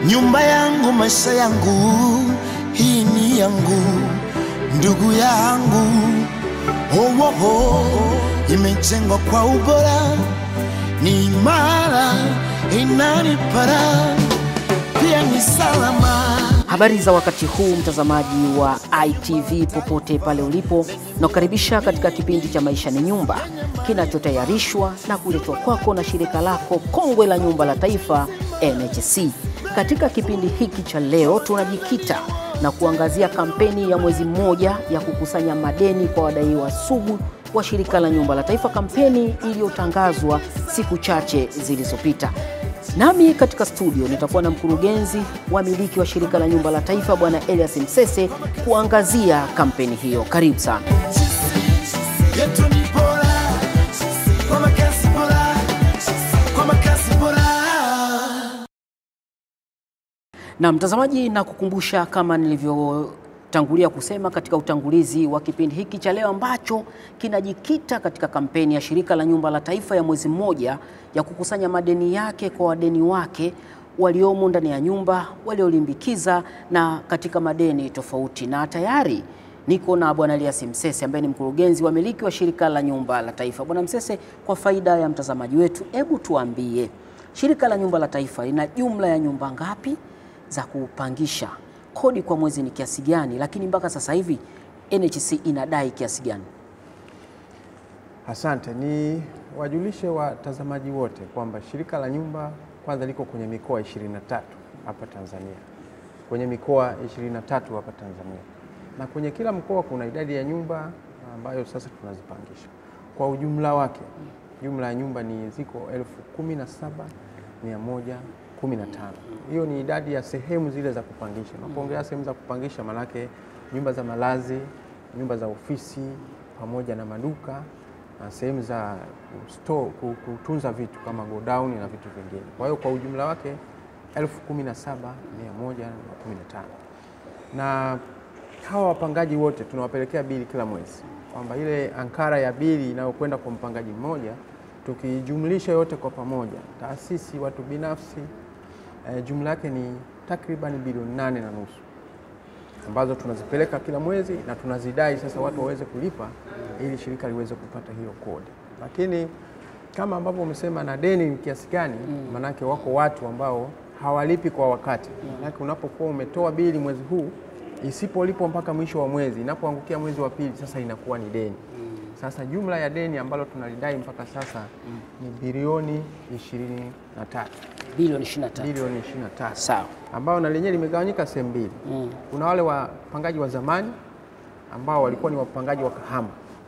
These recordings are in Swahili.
nyumba yangu, maisha yangu, hii ni yangu, ndugu yangu. Oh, oh, oh, imejengwa kwa ubora, ni imara, inanipara, pia ni salama. Habari za wakati huu, mtazamaji wa ITV popote pale ulipo, nakukaribisha katika kipindi cha Maisha ni Nyumba kinachotayarishwa na kuletwa kwako na shirika lako kongwe la nyumba la taifa NHC. Katika kipindi hiki cha leo, tunajikita na kuangazia kampeni ya mwezi mmoja ya kukusanya madeni kwa wadaiwa sugu wa shirika la nyumba la taifa, kampeni iliyotangazwa siku chache zilizopita. Nami katika studio nitakuwa na mkurugenzi wa miliki wa shirika la nyumba la taifa Bwana Elias Msese kuangazia kampeni hiyo. Karibu sana. yetu ni bora kwa makazi bora, kwa makazi bora. Na mtazamaji, na kukumbusha kama nilivyotangulia kusema katika utangulizi wa kipindi hiki cha leo ambacho kinajikita katika kampeni ya shirika la nyumba la taifa ya mwezi mmoja ya kukusanya madeni yake kwa wadeni wake waliomo ndani ya nyumba, waliolimbikiza na katika madeni tofauti. Na tayari niko na Bwana Elias Msese ambaye ni mkurugenzi wa miliki wa shirika la nyumba la taifa. Bwana Msese, kwa faida ya mtazamaji wetu, hebu tuambie shirika la nyumba la taifa lina jumla ya nyumba ngapi za kupangisha? Kodi kwa mwezi ni kiasi gani? Lakini mpaka sasa hivi NHC inadai kiasi gani? Asante, ni wajulishe watazamaji wote kwamba shirika la nyumba kwanza liko kwenye mikoa 23 hapa Tanzania, kwenye mikoa 23 hapa Tanzania, na kwenye kila mkoa kuna idadi ya nyumba ambayo sasa tunazipangisha. Kwa ujumla wake, jumla ya nyumba ni ziko elfu kumi na saba mia moja kumi na tano. Hiyo ni idadi ya sehemu zile za kupangisha. Unapoongea sehemu za kupangisha, manake nyumba za malazi, nyumba za ofisi pamoja na maduka na sehemu za store, ku- kutunza vitu kama godown na vitu vingine. Kwa hiyo kwa ujumla wake elfu kumi na saba mia moja na kumi na tano na hawa wapangaji wote tunawapelekea bili kila mwezi, kwamba ile ankara ya bili inayokwenda kwa mpangaji mmoja tukijumlisha yote kwa pamoja, taasisi, watu binafsi, eh, jumla yake ni takriban bilioni nane na nusu ambazo tunazipeleka kila mwezi na tunazidai sasa watu waweze kulipa ili shirika liweze kupata hiyo kodi. Lakini kama ambavyo umesema na deni ni kiasi gani, manake wako watu ambao hawalipi kwa wakati. Manake unapokuwa umetoa bili mwezi huu isipolipwa mpaka mwisho wa mwezi, inapoangukia mwezi wa pili, sasa inakuwa ni deni. Sasa jumla ya deni ambalo tunalidai mpaka sasa ni bilioni 23, Bilioni 23. bilioni 23 Sawa. ambao na lenyewe limegawanyika sehemu mbili. Kuna wale wapangaji wa zamani ambao walikuwa ni wapangaji wa kahama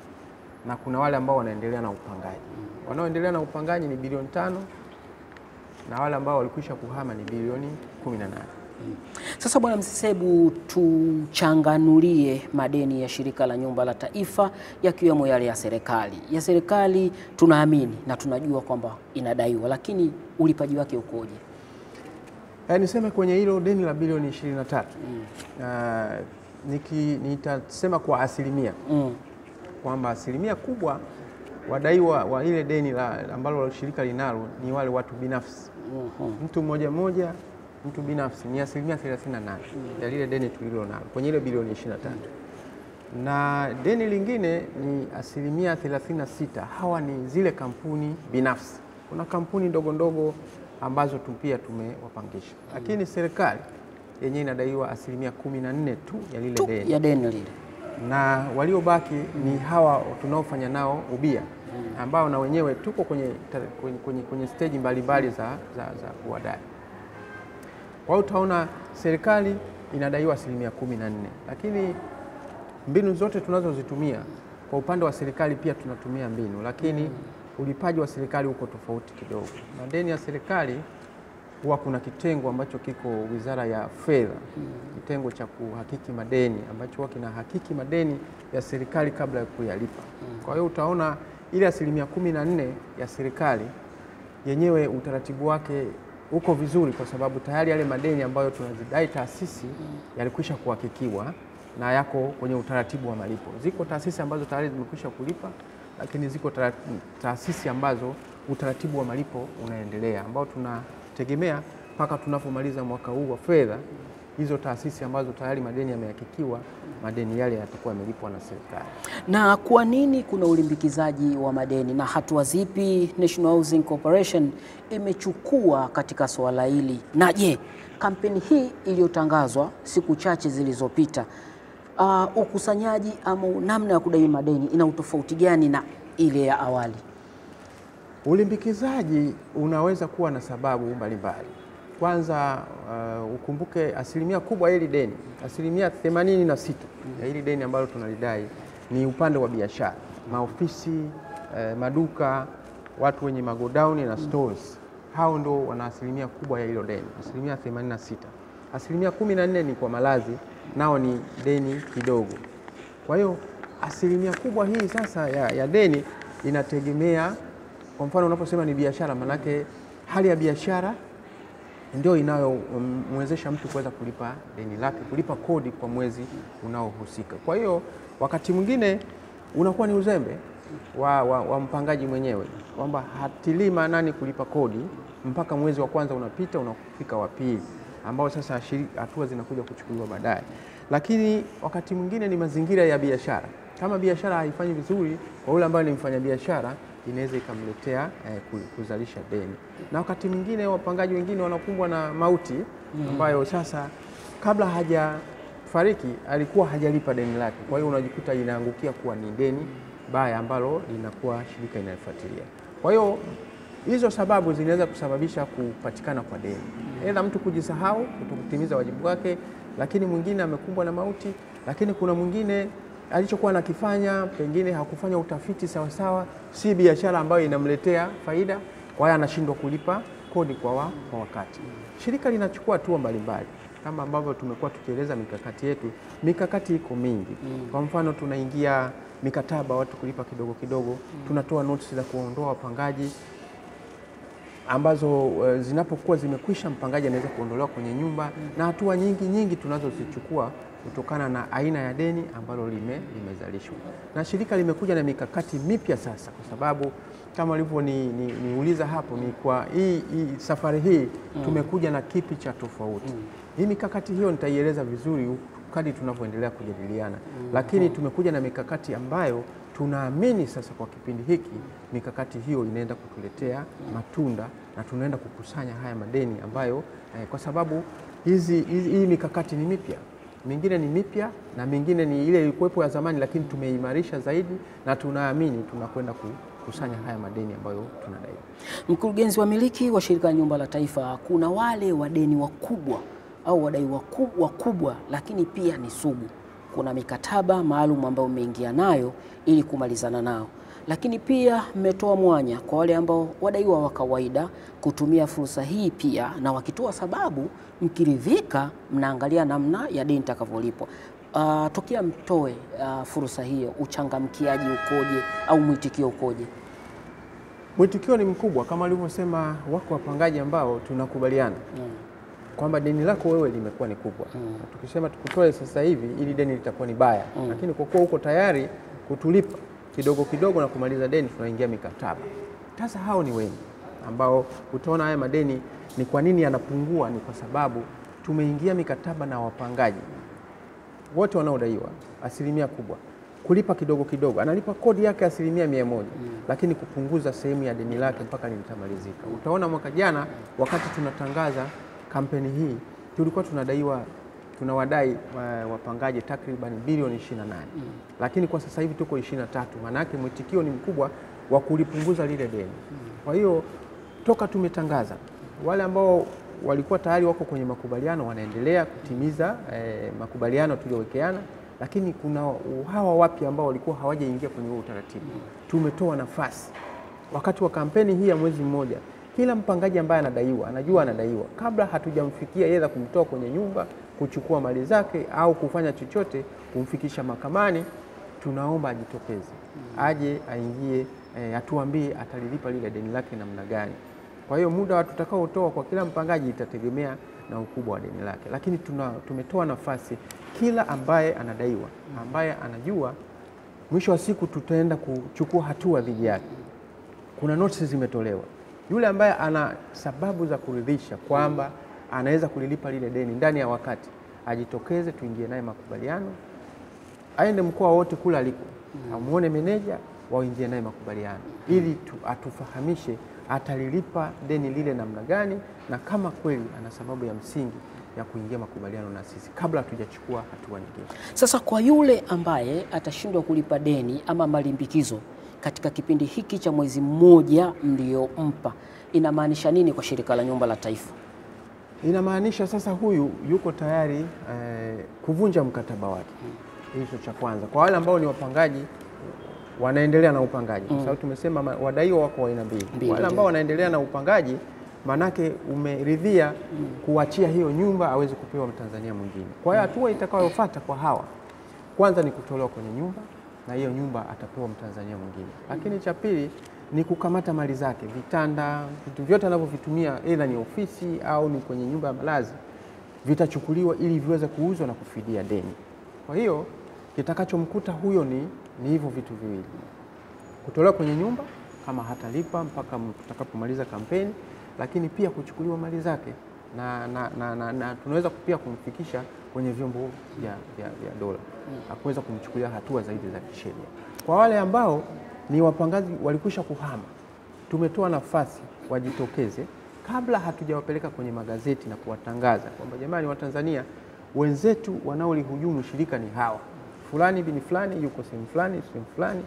na kuna wale ambao wanaendelea na upangaji. Wanaoendelea na upangaji ni bilioni tano na wale ambao walikwisha kuhama ni bilioni 18. Sasa Bwana Msese, hebu tuchanganulie madeni ya shirika la nyumba la taifa yakiwemo yale ya serikali. Ya serikali tunaamini na tunajua kwamba inadaiwa, lakini ulipaji wake ukoje? Eh, niseme kwenye hilo deni la bilioni 23 Ah, niki nitasema kwa asilimia Mm. kwamba asilimia kubwa wadaiwa wa ile deni la, ambalo shirika linalo ni wale watu binafsi mtu mmoja mmoja, mtu binafsi ni asilimia 38 ya lile deni tulilo nalo kwenye ile bilioni 23 na deni lingine ni asilimia 36. Hawa ni zile kampuni binafsi. Kuna kampuni ndogo ndogo ambazo tu pia tumewapangisha, lakini serikali yenyewe inadaiwa asilimia 14 tu ya lile Tu deni ya deni lile. na waliobaki ni hawa tunaofanya nao ubia ambao na wenyewe tuko kwenye, kwenye, kwenye, kwenye steji mbalimbali za, za, za kuwadai. Kwa hiyo utaona serikali inadaiwa asilimia kumi na nne, lakini mbinu zote tunazozitumia kwa upande wa serikali pia tunatumia mbinu, lakini ulipaji wa serikali uko tofauti kidogo. Madeni ya serikali huwa kuna kitengo ambacho kiko Wizara ya Fedha, kitengo cha kuhakiki madeni ambacho huwa kinahakiki madeni ya serikali kabla ya kuyalipa. Kwa hiyo utaona ile asilimia kumi na nne ya serikali yenyewe utaratibu wake uko vizuri, kwa sababu tayari yale madeni ambayo tunazidai taasisi yalikwisha kuhakikiwa na yako kwenye utaratibu wa malipo. Ziko taasisi ambazo tayari zimekwisha kulipa, lakini ziko taasisi ambazo utaratibu wa malipo unaendelea ambao tuna tegemea mpaka tunapomaliza mwaka huu wa fedha, hizo taasisi ambazo tayari madeni yamehakikiwa, madeni yale yatakuwa yamelipwa na serikali. Na kwa nini kuna ulimbikizaji wa madeni na hatua zipi National Housing Corporation imechukua katika suala hili? Na je, kampeni hii iliyotangazwa siku chache zilizopita, uh, ukusanyaji ama namna ya kudai madeni ina utofauti gani na ile ya awali? Ulimbikizaji unaweza kuwa na sababu mbalimbali. Kwanza uh, ukumbuke asilimia kubwa ya hili deni, asilimia 86 ya hili deni ambalo tunalidai ni upande wa biashara, maofisi, eh, maduka, watu wenye magodauni na stores. Hao ndo wana asilimia kubwa ya hilo deni, asilimia 86. Asilimia 14 ni kwa malazi, nao ni deni kidogo. Kwa hiyo asilimia kubwa hii sasa ya, ya deni inategemea, kwa mfano unaposema ni biashara, manake hali ya biashara ndio inayomwezesha mtu kuweza kulipa deni lake, kulipa kodi kwa mwezi unaohusika. Kwa hiyo wakati mwingine unakuwa ni uzembe wa, wa, wa mpangaji mwenyewe kwamba hatilii maanani kulipa kodi mpaka mwezi wa kwanza unapita, unafika wa pili, ambao sasa shiri- hatua zinakuja kuchukuliwa baadaye. Lakini wakati mwingine ni mazingira ya biashara. Kama biashara haifanyi vizuri, kwa yule ambaye ni mfanyabiashara inaweza ikamletea eh, ku- kuzalisha deni, na wakati mwingine wapangaji wengine wanakumbwa na mauti ambayo sasa kabla hajafariki alikuwa hajalipa deni lake, kwa hiyo unajikuta inaangukia kuwa ni deni baya ambalo linakuwa shirika inayofuatilia. Kwa hiyo hizo sababu zinaweza kusababisha kupatikana kwa deni, aidha mtu kujisahau, kutokutimiza wajibu wake, lakini mwingine amekumbwa na mauti, lakini kuna mwingine alichokuwa anakifanya pengine hakufanya utafiti sawasawa, si biashara ambayo inamletea faida, kwa hiyo anashindwa kulipa kodi kwa, wa, kwa wakati. Shirika linachukua hatua mbalimbali kama ambavyo tumekuwa tukieleza mikakati yetu. Mikakati iko mingi, kwa mfano tunaingia mikataba watu kulipa kidogo kidogo, tunatoa notisi za kuondoa wapangaji ambazo eh, zinapokuwa zimekwisha, mpangaji anaweza kuondolewa kwenye nyumba, na hatua nyingi nyingi tunazozichukua kutokana na aina ya deni ambalo lime, limezalishwa. Na shirika limekuja na mikakati mipya sasa, kwa sababu kama ulivyoniuliza ni, niuliza hapo ni kwa hii, hii safari hii tumekuja na kipi cha tofauti. Hii mikakati hiyo nitaieleza vizuri kadri tunavyoendelea kujadiliana, lakini tumekuja na mikakati ambayo tunaamini sasa kwa kipindi hiki mikakati hiyo inaenda kutuletea matunda na tunaenda kukusanya haya madeni ambayo eh, kwa sababu hizi, hizi, hii mikakati ni mipya mingine ni mipya na mingine ni ile ilikuwepo ya zamani, lakini tumeimarisha zaidi na tunaamini tunakwenda kukusanya haya madeni ambayo tunadai. Mkurugenzi wa miliki wa shirika la nyumba la taifa, kuna wale wadeni wakubwa au wadai waku- wakubwa, lakini pia ni sugu. Kuna mikataba maalum ambayo mmeingia nayo ili kumalizana nao, lakini pia mmetoa mwanya kwa wale ambao wadaiwa wa kawaida kutumia fursa hii pia, na wakitoa sababu, mkiridhika, mnaangalia namna ya deni itakavyolipwa. Uh, tokea mtoe uh, fursa hiyo, uchangamkiaji ukoje au mwitikio ukoje? Mwitikio ni mkubwa kama alivyosema, wako wapangaji ambao tunakubaliana kwamba deni lako wewe limekuwa ni kubwa na tukisema tukutoe sasa hivi ili deni litakuwa ni baya, lakini kwa kuwa uko tayari kutulipa kidogo kidogo na kumaliza deni, tunaingia mikataba. Sasa hao ni wengi ambao utaona haya madeni ni kwa nini yanapungua, ni kwa sababu tumeingia mikataba na wapangaji wote wanaodaiwa asilimia kubwa kulipa kidogo kidogo, analipa kodi yake asilimia mia moja lakini kupunguza sehemu ya deni lake mpaka litamalizika. Utaona mwaka jana wakati tunatangaza kampeni hii tulikuwa tunadaiwa tunawadai wa- wapangaji takriban bilioni 28 lakini kwa sasa hivi tuko 23 maana yake mwitikio ni mkubwa wa kulipunguza lile deni. Kwa hiyo toka tumetangaza wale ambao walikuwa tayari wako kwenye makubaliano wanaendelea kutimiza eh, makubaliano tuliowekeana, lakini kuna hawa wapya ambao walikuwa hawajaingia kwenye huo utaratibu. Tumetoa nafasi wakati wa kampeni hii ya mwezi mmoja, kila mpangaji ambaye anadaiwa anajua anadaiwa, kabla hatujamfikia yeye kumtoa kwenye nyumba, kuchukua mali zake au kufanya chochote, kumfikisha mahakamani, tunaomba ajitokeze, aje aingie, eh, atuambie atalilipa lile deni lake namna gani. Kwa hiyo muda tutakaotoa kwa kila mpangaji itategemea na ukubwa wa deni lake, lakini tuna, tumetoa nafasi kila ambaye anadaiwa, ambaye anajua mwisho wa siku tutaenda kuchukua hatua dhidi yake. Kuna notisi zimetolewa. Yule ambaye ana sababu za kuridhisha kwamba anaweza kulilipa lile deni ndani ya wakati, ajitokeze, tuingie naye makubaliano, aende mkoa wote kule aliko, amuone meneja, waingie naye makubaliano ili tu, atufahamishe atalilipa deni lile namna gani, na kama kweli ana sababu ya msingi ya kuingia makubaliano na sisi kabla hatujachukua hatua nyingine. Sasa kwa yule ambaye atashindwa kulipa deni ama malimbikizo katika kipindi hiki cha mwezi mmoja mliompa, inamaanisha nini kwa shirika la nyumba la taifa? Inamaanisha sasa huyu yuko tayari eh, kuvunja mkataba wake. Hicho cha kwanza. Kwa wale ambao ni wapangaji wanaendelea na upangaji, kwa sababu tumesema ma- wadaiwa wako wa aina mbili. Mbili, Wale ndio. ambao wanaendelea na upangaji, manake umeridhia kuachia hiyo nyumba aweze kupewa Mtanzania mwingine. Kwa hiyo hatua itakayofuata kwa hawa, kwanza ni kutolewa kwenye nyumba na hiyo nyumba atapewa Mtanzania mwingine, lakini cha pili ni kukamata mali zake, vitanda, vitu vyote anavyovitumia, aidha ni ofisi au ni kwenye nyumba ya malazi, vitachukuliwa ili viweze kuuzwa na kufidia deni. Kwa hiyo kitakachomkuta huyo ni, ni hivyo vitu viwili, kutolewa kwenye nyumba kama hatalipa mpaka tutakapomaliza kampeni, lakini pia kuchukuliwa mali zake na, na, na, na, na tunaweza pia kumfikisha kwenye vyombo vya, vya, vya dola na kuweza kumchukulia hatua zaidi za kisheria. Kwa wale ambao ni wapangaji walikwisha kuhama, tumetoa nafasi wajitokeze kabla hatujawapeleka kwenye magazeti na kuwatangaza kwamba jamani, Watanzania wenzetu wanaolihujumu shirika ni hawa, fulani bini fulani yuko sehemu fulani sehemu fulani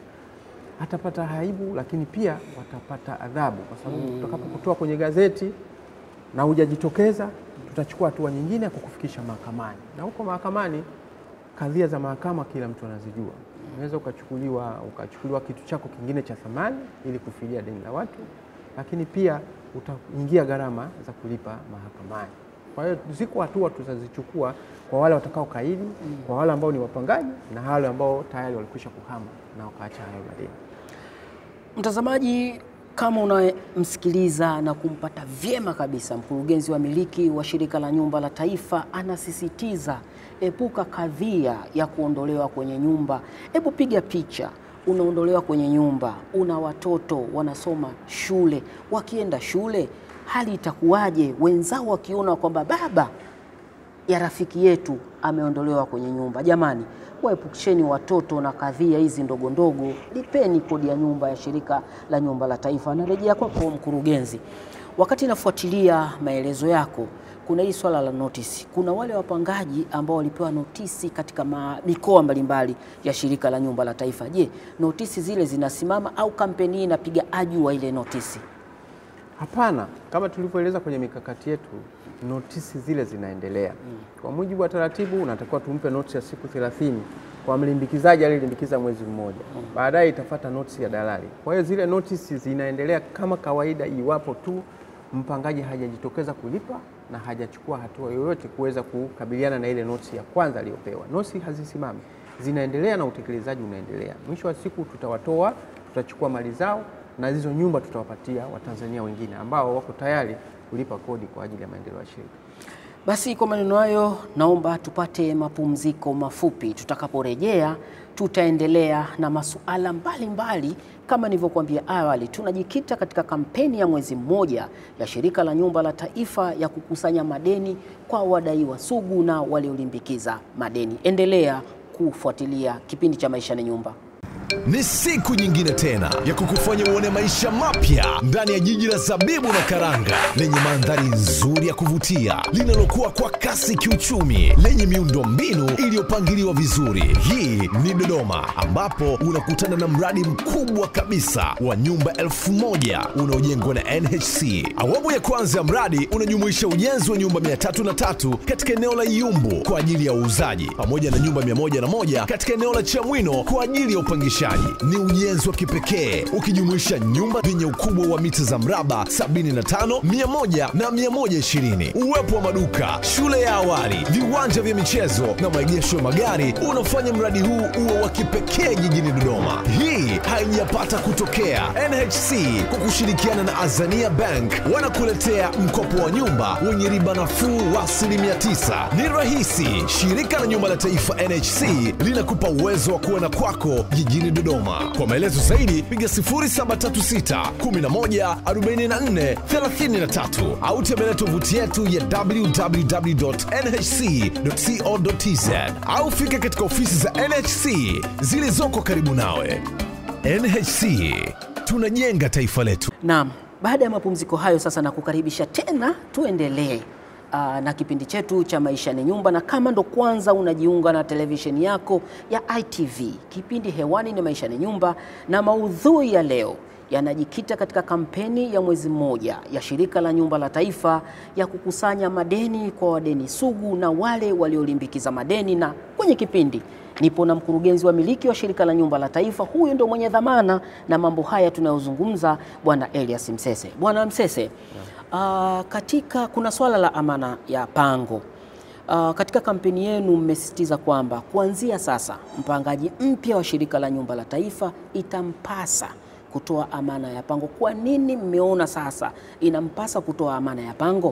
atapata aibu, lakini pia watapata adhabu, kwa sababu tutakapokutoa kwenye gazeti na hujajitokeza, tutachukua hatua nyingine ya kukufikisha mahakamani, na huko mahakamani, kadhia za mahakama kila mtu anazijua. Unaweza ukachukuliwa ukachukuliwa kitu chako kingine cha thamani ili kufidia deni la watu, lakini pia utaingia gharama za kulipa mahakamani. Kwa hiyo ziko hatua tutazichukua kwa wale watakao kaidi, kwa wale ambao ni wapangaji na wale ambao tayari walikwisha kuhama na wakaacha hayo madeni. Mtazamaji, kama unamsikiliza na kumpata vyema kabisa, mkurugenzi wa miliki wa shirika la nyumba la taifa anasisitiza epuka kadhia ya kuondolewa kwenye nyumba. Hebu piga picha, unaondolewa kwenye nyumba, una watoto wanasoma shule, wakienda shule hali itakuwaje? Wenzao wakiona kwamba baba ya rafiki yetu ameondolewa kwenye nyumba. Jamani, waepusheni watoto na kadhia hizi ndogo ndogo, lipeni kodi ya nyumba ya shirika la nyumba la taifa. Narejea kwako mkurugenzi, wakati nafuatilia maelezo yako, kuna hii swala la notisi. Kuna wale wapangaji ambao walipewa notisi katika ma- mikoa mbalimbali ya shirika la nyumba la taifa. Je, notisi zile zinasimama au kampeni hii inapiga aju wa ile notisi? Hapana, kama tulivyoeleza kwenye mikakati yetu, notisi zile zinaendelea. Kwa mujibu wa taratibu, unatakiwa tumpe notisi ya siku 30 kwa mlimbikizaji aliyelimbikiza mwezi mmoja, baadaye itafata notisi ya dalali. Kwa hiyo zile notisi zinaendelea kama kawaida, iwapo tu mpangaji hajajitokeza kulipa na hajachukua hatua yoyote kuweza kukabiliana na ile notisi ya kwanza aliyopewa. Notisi hazisimami, zinaendelea na utekelezaji unaendelea. Mwisho wa siku tutawatoa, tutachukua mali zao na hizo nyumba tutawapatia Watanzania wengine ambao wako tayari kulipa kodi kwa ajili ya maendeleo ya shirika. Basi kwa maneno hayo, naomba tupate mapumziko mafupi. Tutakaporejea tutaendelea na masuala mbalimbali. Kama nilivyokuambia awali, tunajikita katika kampeni ya mwezi mmoja ya shirika la nyumba la taifa ya kukusanya madeni kwa wadaiwa sugu na waliolimbikiza madeni. Endelea kufuatilia kipindi cha Maisha ni Nyumba. Ni siku nyingine tena ya kukufanya uone maisha mapya ndani ya jiji la zabibu na karanga lenye mandhari nzuri ya kuvutia linalokuwa kwa kasi kiuchumi lenye miundo mbinu iliyopangiliwa vizuri. Hii ni Dodoma ambapo unakutana na mradi mkubwa kabisa wa nyumba elfu moja unaojengwa na NHC. Awamu ya kwanza ya mradi unajumuisha ujenzi wa nyumba 303 katika eneo la Iyumbu kwa ajili ya uuzaji pamoja na nyumba 101 katika eneo la Chamwino kwa ajili ya upangishaji. Ni ujenzi wa kipekee ukijumuisha nyumba zenye ukubwa wa mita za mraba 75, 100 na 120, uwepo wa maduka, shule ya awali, viwanja vya michezo na maegesho ya magari unafanya mradi huu uwe wa kipekee jijini Dodoma. Hii haijapata kutokea. NHC kwa kushirikiana na Azania Bank wanakuletea mkopo wa nyumba wenye riba nafuu wa asilimia 9. Ni rahisi. Shirika la nyumba la taifa NHC linakupa uwezo wa kuwa na kwako jijini jijini Dodoma. Kwa maelezo zaidi piga 0736 11 44 33 au tembelea tovuti yetu ya www.nhc.co.tz au fika katika ofisi za NHC zilizoko karibu nawe. NHC tunajenga taifa letu. Naam, baada ya mapumziko hayo sasa na kukaribisha tena tuendelee aa, na kipindi chetu cha Maisha ni Nyumba, na kama ndo kwanza unajiunga na televisheni yako ya ITV, kipindi hewani ni Maisha ni Nyumba, na maudhui ya leo yanajikita katika kampeni ya mwezi mmoja ya Shirika la Nyumba la Taifa ya kukusanya madeni kwa wadeni sugu na wale waliolimbikiza madeni, na kwenye kipindi nipo na mkurugenzi wa miliki wa Shirika la Nyumba la Taifa. Huyu ndio mwenye dhamana na mambo haya tunayozungumza, Bwana Elias Msese. Bwana Msese, uh, katika kuna swala la amana ya pango Uh, katika kampeni yenu mmesisitiza kwamba kuanzia sasa mpangaji mpya wa Shirika la Nyumba la Taifa itampasa kutoa amana ya pango. Kwa nini mmeona sasa inampasa kutoa amana ya pango?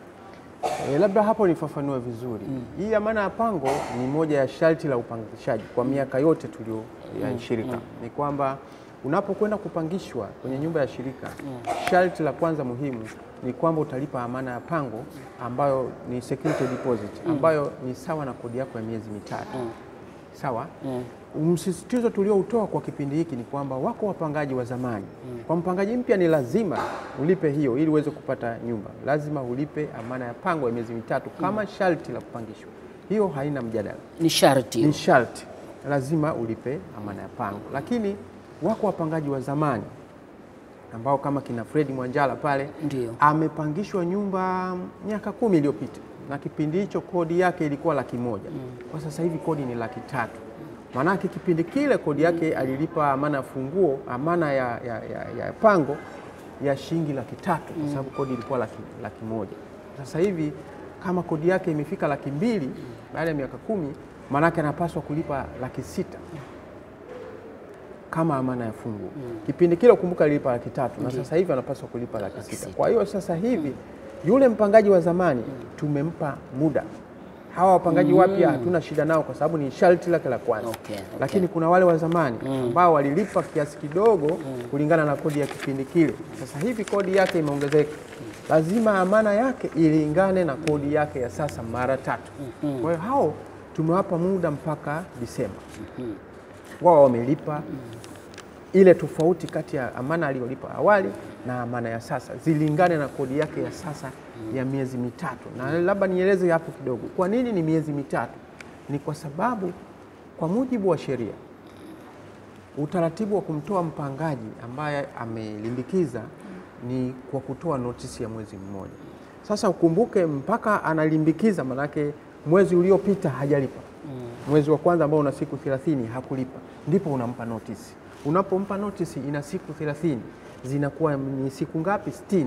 E, labda hapo nifafanue vizuri. Hii amana ya pango ni moja ya sharti la upangishaji kwa miaka yote tulio ya shirika. Ni kwamba unapokwenda kupangishwa kwenye nyumba ya shirika, sharti la kwanza muhimu ni kwamba utalipa amana ya pango ambayo ni security deposit ambayo ni sawa na kodi yako ya miezi mitatu. Sawa? Msisitizo tulioutoa kwa kipindi hiki ni kwamba wako wapangaji wa zamani. Kwa mpangaji mpya ni lazima ulipe hiyo ili uweze kupata nyumba, lazima ulipe amana ya pango ya miezi mitatu kama sharti la kupangishwa. Hiyo haina mjadala, Ni sharti ni sharti, lazima ulipe amana ya pango. Lakini wako wapangaji wa zamani ambao kama kina Fredi Mwanjala pale Ndio. amepangishwa nyumba miaka kumi iliyopita na kipindi hicho kodi yake ilikuwa laki moja. Kwa sasa hivi kodi ni laki tatu. Maanake kipindi kile kodi yake alilipa amana ya funguo, amana ya, ya, ya, ya pango ya shilingi laki tatu kwa sababu kodi ilikuwa laki, laki moja. Sasa hivi kama kodi yake imefika laki mbili baada ya miaka kumi, maanake anapaswa kulipa laki sita kama amana ya funguo. Kipindi kile kumbuka alilipa laki tatu na sasa hivi anapaswa kulipa laki sita. sita. Kwa hiyo sasa hivi yule mpangaji wa zamani tumempa muda. Hawa wapangaji wapya hatuna shida nao kwa sababu ni sharti lake la kwanza. Okay, okay. Lakini kuna wale wa zamani ambao walilipa kiasi kidogo kulingana na kodi ya kipindi kile. Sasa hivi kodi yake imeongezeka, lazima amana yake ilingane na kodi yake ya sasa mara tatu. Kwa hiyo hao tumewapa muda mpaka Disemba wao wamelipa ile tofauti kati ya amana aliyolipa awali na amana ya sasa zilingane na kodi yake ya sasa ya miezi mitatu. Na labda nieleze hapo kidogo, kwa nini ni miezi mitatu? Ni kwa sababu kwa mujibu wa sheria utaratibu wa kumtoa mpangaji ambaye amelimbikiza ni kwa kutoa notisi ya mwezi mmoja. Sasa ukumbuke mpaka analimbikiza, manake mwezi uliopita hajalipa mwezi wa kwanza ambao una siku 30 hakulipa, ndipo unampa notisi. Unapompa notisi ina siku 30 zinakuwa ni siku ngapi? 60.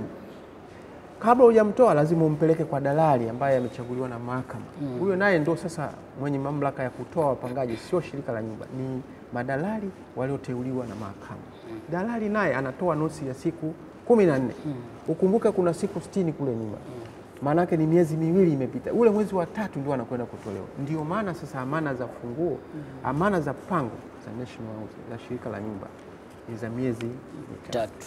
Kabla hujamtoa lazima umpeleke kwa dalali ambaye amechaguliwa na mahakama. Huyo naye ndo sasa mwenye mamlaka ya kutoa wapangaji, sio shirika la nyumba, ni madalali walioteuliwa na mahakama. Dalali naye anatoa notisi ya siku kumi na nne. Ukumbuke kuna siku 60 kule nyuma maanake ni miezi miwili imepita, ule mwezi wa tatu ndio anakwenda kutolewa. Ndio maana sasa amana za funguo, amana za pango za National House, za shirika la nyumba ni za miezi mitatu, tatu.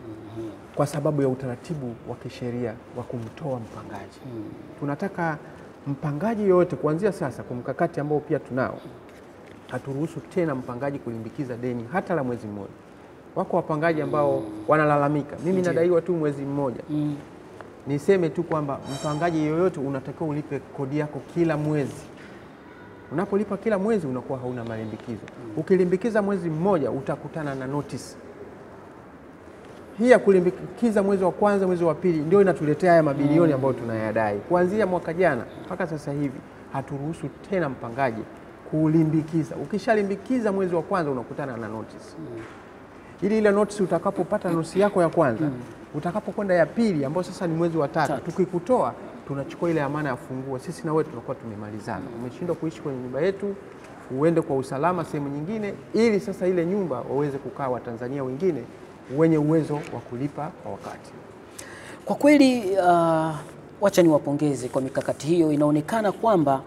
kwa sababu ya utaratibu wa kisheria wa kumtoa mpangaji. Tunataka mpangaji yoyote kuanzia sasa, kwa mkakati ambao pia tunao, haturuhusu tena mpangaji kulimbikiza deni hata la mwezi mmoja. Wako wapangaji ambao wanalalamika, mimi nadaiwa tu mwezi mmoja. Niseme tu kwamba mpangaji yoyote unatakiwa ulipe kodi yako kila mwezi. Unapolipa kila mwezi unakuwa hauna malimbikizo. Ukilimbikiza mwezi mmoja utakutana na notice. Hii ya kulimbikiza mwezi wa kwanza, mwezi wa pili ndio inatuletea haya mabilioni ambayo tunayadai. Kuanzia mwaka jana mpaka sasa hivi haturuhusu tena mpangaji kulimbikiza. Ukishalimbikiza mwezi wa kwanza unakutana na notice ili ile notice utakapopata notice yako ya kwanza utakapokwenda ya pili ambayo sasa ni mwezi wa tatu, Tatu. tukikutoa tunachukua ile amana ya funguo, sisi na wewe tunakuwa tumemalizana. Umeshindwa kuishi kwenye nyumba yetu, uende kwa usalama sehemu nyingine, ili sasa ile nyumba waweze kukaa Watanzania wengine wenye uwezo wa kulipa kwa wakati. Kwa kweli uh, wacha niwapongeze kwa mikakati hiyo. Inaonekana kwamba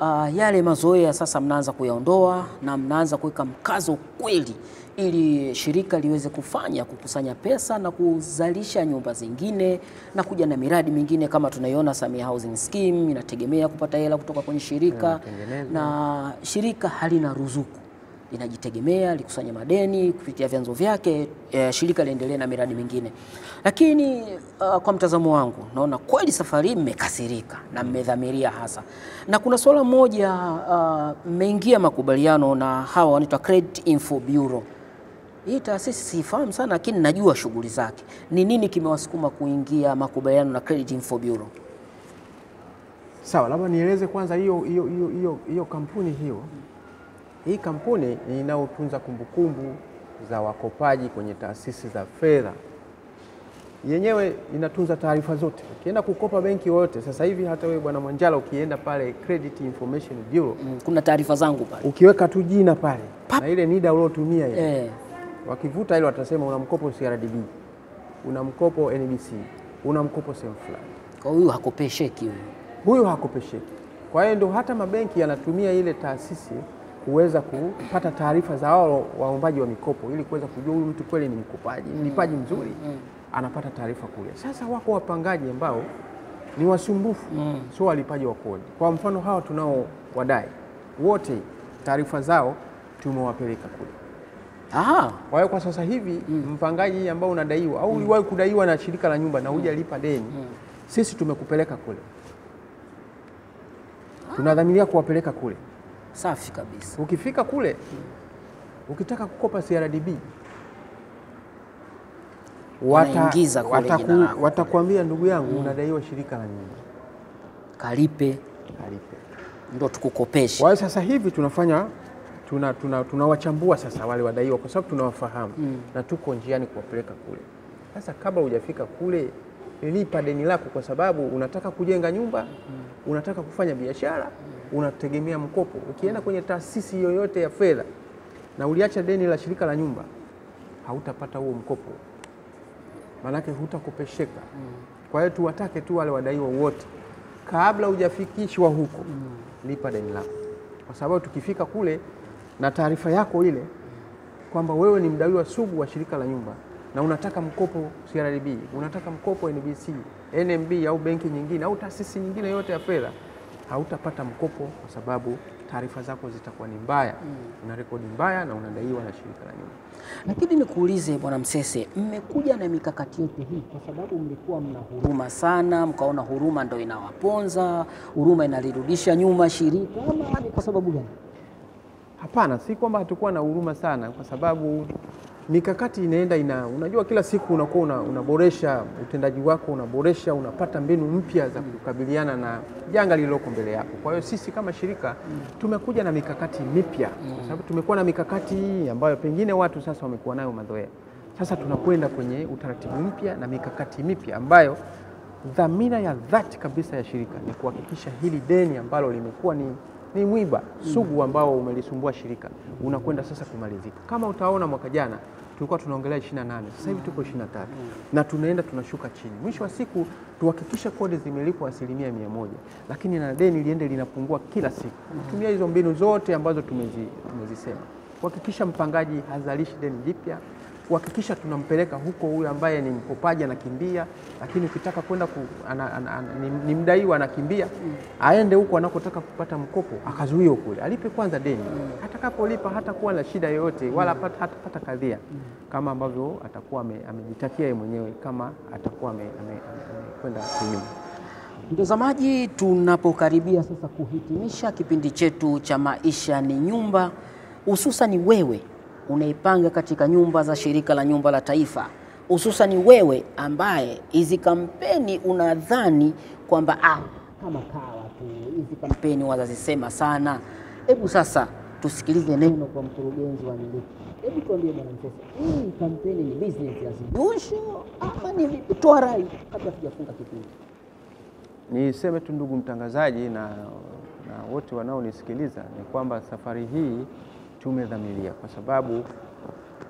uh, yale mazoea sasa mnaanza kuyaondoa na mnaanza kuweka mkazo kweli ili shirika liweze kufanya kukusanya pesa na kuzalisha nyumba zingine na kuja na miradi mingine kama tunaiona Samia Housing Scheme inategemea kupata hela kutoka kwenye shirika Inatengenezwa. na shirika halina ruzuku linajitegemea likusanya madeni kupitia vyanzo vyake, eh, shirika liendelee na miradi mingine. Lakini uh, kwa mtazamo wangu naona kweli safari hii mmekasirika na mmedhamiria hasa, na kuna suala moja uh, mmeingia makubaliano na hawa wanaitwa Credit Info Bureau. Hii taasisi siifahamu sana, lakini najua shughuli zake. Ni nini kimewasukuma kuingia makubaliano na Credit Info Bureau? Sawa, labda nieleze kwanza hiyo hiyo hiyo hiyo hiyo kampuni hiyo. Hii kampuni ni inayotunza kumbukumbu za wakopaji kwenye taasisi za fedha. Yenyewe inatunza taarifa zote. Ukienda kukopa benki yoyote sasa hivi, hata wewe bwana Mwanjala, ukienda pale Credit Information Bureau, Mm, Kuna taarifa zangu pale ukiweka tu jina pale Pap. na ile NIDA uliotumia ile eh, wakivuta ile watasema una mkopo CRDB, una mkopo NBC, una mkopo sehemu fulani. kwa huyu hakopesheki huyu. huyu hakopesheki. Kwa hiyo ndio hata mabenki yanatumia ile taasisi kuweza kupata taarifa za wao waombaji wa mikopo ili kuweza kujua huyu mtu kweli ni mkopaji, mlipaji mzuri, anapata taarifa kule. Sasa wako wapangaji ambao ni wasumbufu, sio walipaji wa kodi. Kwa mfano hawa tunao wadai wote, taarifa zao tumewapeleka kule. Aha, Kwa hiyo kwa sasa hivi mpangaji ambao unadaiwa au uliwahi kudaiwa na shirika la nyumba na hujalipa deni, sisi tumekupeleka kule, tunadhamiria kuwapeleka kule. safi kabisa. Ukifika kule ukitaka kukopa CRDB Wanaingiza kule wataku- jina lako. watakuambia ndugu yangu, unadaiwa shirika la nyumba, Kalipe kalipe. ndo tukukopeshe. Kwa hiyo sasa hivi tunafanya tunawachambua tuna, tunawachambua sasa wale wadaiwa kwa sababu tunawafahamu na tuko njiani kuwapeleka kule. Sasa kabla hujafika kule, lipa deni lako, kwa sababu unataka kujenga nyumba, unataka kufanya biashara, unategemea mkopo. Ukienda kwenye taasisi yoyote ya fedha na uliacha deni la shirika la nyumba, hautapata huo mkopo, maanake hutakopesheka. Kwa hiyo tuwatake tu wale wadaiwa wote, kabla hujafikishwa huko, lipa deni lako, kwa sababu tukifika kule na taarifa yako ile kwamba wewe ni mdaiwa sugu wa shirika la nyumba na unataka mkopo CRDB, unataka mkopo NBC, NMB au benki nyingine au taasisi nyingine yote ya fedha, hautapata mkopo kwa sababu taarifa zako zitakuwa ni mbaya, una rekodi mbaya na unadaiwa na shirika la nyumba. Lakini nikuulize Bwana Msese, mmekuja na mikakati yote hii kwa sababu mlikuwa mna huruma sana, mkaona huruma ndo inawaponza, huruma inalirudisha nyuma shirika, ama ni kwa sababu gani? Hapana, si kwamba hatukuwa na huruma sana, kwa sababu mikakati inaenda ina, unajua kila siku unakuwa una, unaboresha utendaji wako, unaboresha, unapata mbinu mpya za kukabiliana na janga lililoko mbele yako. Kwa hiyo sisi kama shirika tumekuja na mikakati mipya, kwa sababu tumekuwa na mikakati hii ambayo pengine watu sasa wamekuwa nayo mazoea. Sasa tunakwenda kwenye utaratibu mpya na mikakati mipya ambayo dhamira ya dhati kabisa ya shirika ni kuhakikisha hili deni ambalo limekuwa ni, ni mwiba sugu ambao umelisumbua shirika unakwenda sasa kumalizika. Kama utaona mwaka jana tulikuwa tunaongelea 28, sasa hivi tuko 23 na tunaenda tunashuka chini. Mwisho wa siku tuhakikishe kodi zimelipwa asilimia mia moja, lakini na deni liende linapungua kila siku. Tumia hizo mbinu zote ambazo tumezi, tumezisema kuhakikisha mpangaji hazalishi deni jipya kuhakikisha tunampeleka huko huyo ambaye ni mkopaji anakimbia, lakini ukitaka kwenda ku, ana, ana, ana, ni, ni mdaiwa anakimbia, aende huko anakotaka kupata mkopo akazuiwe kule, alipe kwanza deni. Atakapolipa hatakuwa na shida yoyote wala hata- hatapata kadhia kama ambavyo atakuwa ame- amejitakia yeye mwenyewe kama atakuwa ame- ame- ame- amekwenda kinyume. Mtazamaji, tunapokaribia sasa kuhitimisha kipindi chetu cha Maisha ni Nyumba, hususani wewe unaipanga katika nyumba za Shirika la Nyumba la Taifa, hususani wewe ambaye hizi kampeni unadhani kwamba ah, kama kawa tu hizi kampeni wazazisema sana. Hebu sasa tusikilize neno kwa mkurugenzi wa miliki. Hebu tuambie Bwana Msese, hii kampeni ni business as usual ama ni vipi? Toa rai kabla tujafunga kipindi. Niseme tu ndugu mtangazaji na, na wote wanaonisikiliza ni kwamba safari hii tumedhamiria, kwa sababu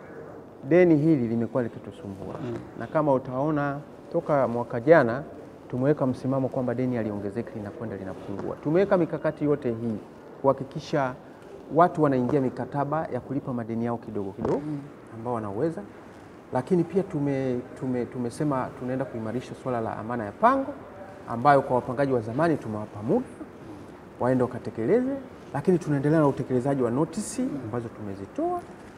deni hili limekuwa likitusumbua na kama utaona toka mwaka jana tumeweka msimamo kwamba deni aliongezeka linakwenda linapungua. Tumeweka mikakati yote hii kuhakikisha watu wanaingia mikataba ya kulipa madeni yao kidogo kidogo ambao wanaweza, lakini pia tume, tume, tumesema tunaenda kuimarisha swala la amana ya pango ambayo kwa wapangaji wa zamani tumewapa muda waende wakatekeleze, lakini tunaendelea na utekelezaji wa notisi ambazo tumezitoa,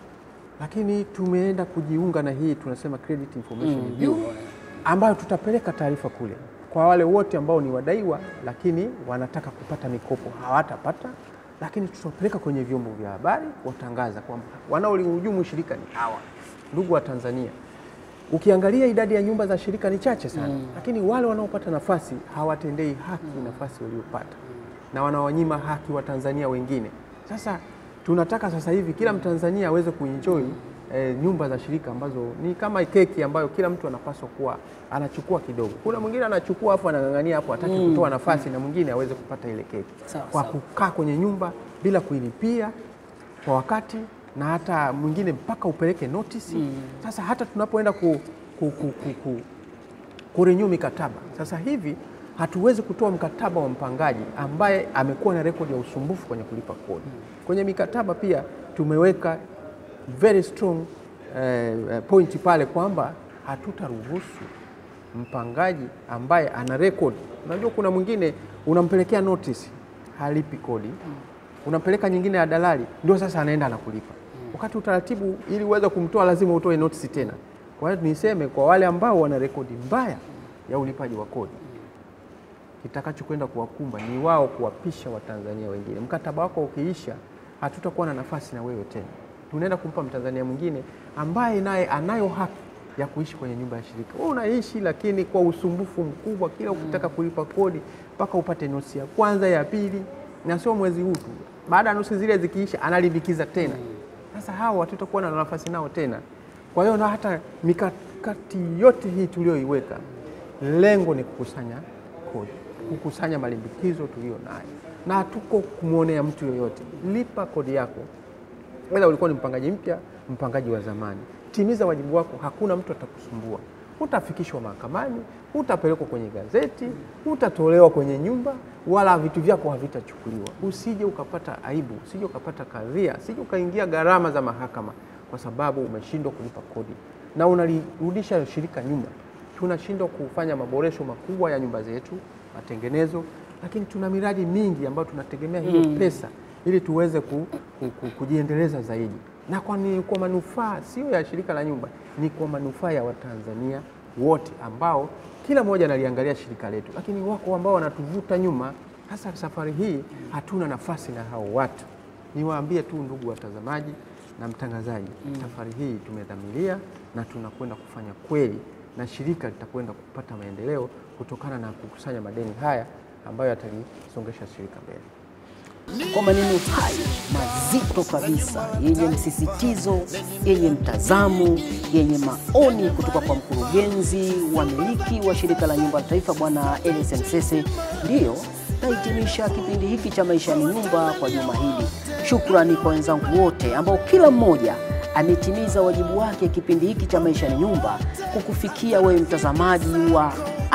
lakini tumeenda kujiunga na hii tunasema credit information review ambayo tutapeleka taarifa kule kwa wale wote ambao ni wadaiwa, lakini wanataka kupata mikopo hawatapata, lakini tutapeleka kwenye vyombo vya habari watangaza kwamba wanaolihujumu shirika ni hawa. Ndugu wa Tanzania, ukiangalia idadi ya nyumba za shirika ni chache sana, lakini wale wanaopata nafasi hawatendei haki nafasi waliopata na wanawanyima haki wa Tanzania wengine. Sasa tunataka sasa hivi kila Mtanzania aweze kuenjoy eh, nyumba za shirika ambazo ni kama keki ambayo kila mtu anapaswa kuwa anachukua kidogo. Kuna mwingine anachukua hapo anang'ang'ania hapo hataki kutoa nafasi na mwingine aweze kupata ile keki Sawa, kwa sawa. kukaa kwenye nyumba bila kuilipia kwa wakati na hata mwingine mpaka upeleke notisi. Sasa hata tunapoenda ku, ku, ku, ku, ku, kurenew mikataba sasa hivi hatuwezi kutoa mkataba wa mpangaji ambaye amekuwa na rekodi ya usumbufu kwenye kulipa kodi. Kwenye mikataba pia tumeweka very strong eh, eh, point pale kwamba hatutaruhusu mpangaji ambaye ana rekodi. Unajua, kuna mwingine unampelekea notice halipi kodi, unampeleka nyingine ya dalali, ndio sasa anaenda anakulipa, wakati utaratibu ili uweze kumtoa lazima utoe notice tena. Kwa hiyo niseme kwa wale ambao wana rekodi mbaya ya ulipaji wa kodi, kitakachokwenda kuwakumba ni wao kuwapisha Watanzania wengine. Mkataba wako ukiisha, hatutakuwa na nafasi na wewe tena, tunaenda kumpa Mtanzania mwingine ambaye naye anayo haki ya kuishi kwenye nyumba ya shirika. Wewe unaishi lakini kwa usumbufu mkubwa, kila ukitaka kulipa kodi mpaka upate nosi ya kwanza, ya pili, na sio mwezi huu tu. Baada ya nusu zile zikiisha, analimbikiza tena. Sasa hawa hatutakuwa na nafasi nao tena. Kwa hiyo na hata mikakati yote hii tuliyoiweka, lengo ni kukusanya kodi, kukusanya malimbikizo tuliyo nayo, na hatuko kumwonea mtu yoyote. Lipa kodi yako, Aidha ulikuwa ni mpangaji mpya, mpangaji wa zamani, timiza wajibu wako. Hakuna mtu atakusumbua, hutafikishwa mahakamani, hutapelekwa kwenye gazeti, hutatolewa kwenye nyumba, wala vitu vyako havitachukuliwa. Usije ukapata aibu, usije ukapata kadhia, usije ukaingia gharama za mahakama kwa sababu umeshindwa kulipa kodi na unalirudisha shirika nyuma. Tunashindwa kufanya maboresho makubwa ya nyumba zetu, matengenezo, lakini tuna miradi mingi ambayo tunategemea hiyo pesa ili tuweze ku, ku, ku, kujiendeleza zaidi, na kwa, ni, kwa manufaa sio ya shirika la nyumba, ni kwa manufaa ya Watanzania wote ambao kila mmoja analiangalia shirika letu, lakini wako ambao wanatuvuta nyuma. Hasa safari hii hatuna nafasi na hao watu. Niwaambie tu ndugu watazamaji na mtangazaji, safari hii tumedhamiria na tunakwenda kufanya kweli, na shirika litakwenda kupata maendeleo kutokana na kukusanya madeni haya ambayo yatalisongesha shirika mbele. Kwa maneno hayo mazito kabisa yenye msisitizo, yenye mtazamo, yenye maoni kutoka kwa mkurugenzi wa miliki wa shirika la nyumba la taifa Bwana Elias Msese, ndiyo nahitimisha kipindi hiki cha Maisha ni Nyumba kwa juma hili. Shukrani kwa wenzangu wote ambao kila mmoja ametimiza wajibu wake kipindi hiki cha Maisha ni Nyumba kukufikia wewe mtazamaji wa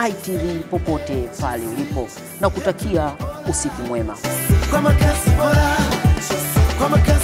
ITV popote pale ulipo na kutakia usiku mwema. kwa makazi bora, kwa makazi